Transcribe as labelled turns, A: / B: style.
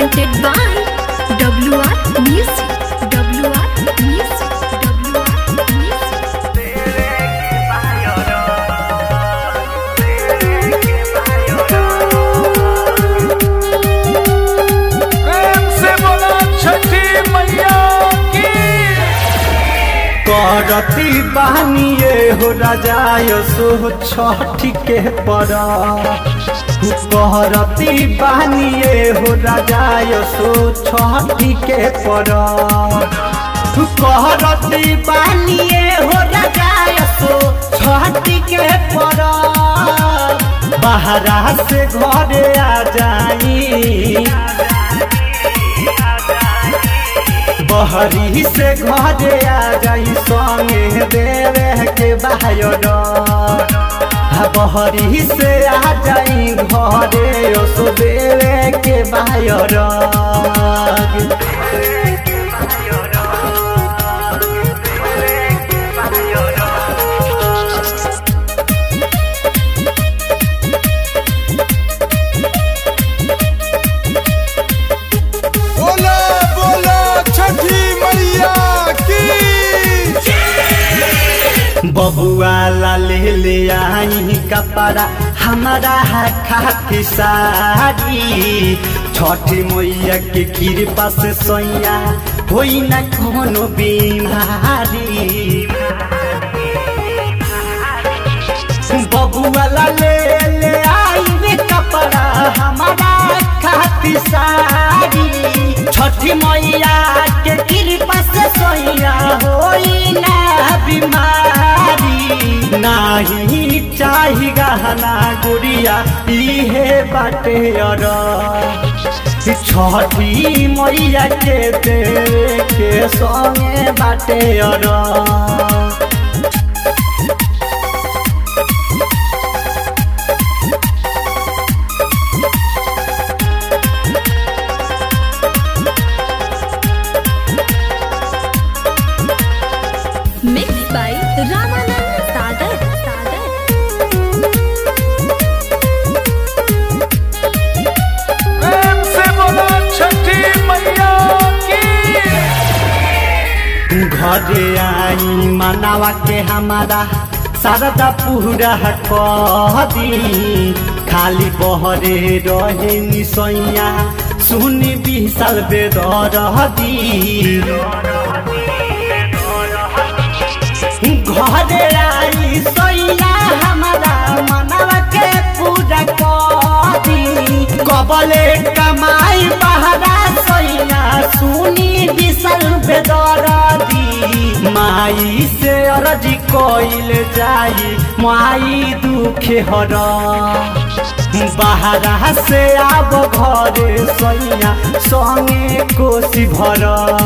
A: presented by WR Music. WR Music. WR Music.
B: प्रेम से बोला छठी मैया की
C: करती बानिए हो राजा यसो छठी के पर करती बानिए हो राजा यसो छठी के पर करती बानिए हो राजा यसो छठी के पर बाहरा से घरे आ जाई बहरी से घरे आ जाई संगे देवे के बाहर बहरी से आ जाई घरे ओसो देवे के बाहर
B: बोला बोला छठी मैया की
C: बबुआ ला ले ले आई कपड़ा हमारा है खाती सारी छठी मैया के कृपा से सैया होई न कोनो बीमारी बबुआ ला ले ले आई रे कपड़ा हमारा खाती सारी छठी मैया के कृपा से सोइया होई ना बीमारी नाही चाही गहना गुड़िया इहे बाटे अर छठी मैया के दे के संगे बाटे अर
A: Mixed by Ramanand Sagar. Sagar.
B: प्रेम से बोला छठी मैया की
C: घरे आई मनावा के हमारा शारदा पूरा कदी खाली बहरे रहे निसैया सुनी विशाल बेदरदी घरे आई सैया हमारा मनावा के पूरा कदी कबले कमाई बहरा सैया सुनी विशाल बेदरदी माई से अरजी कोइल जाई माई दुखे हर बाहरा से आब घरे सैया संगे कोसी भर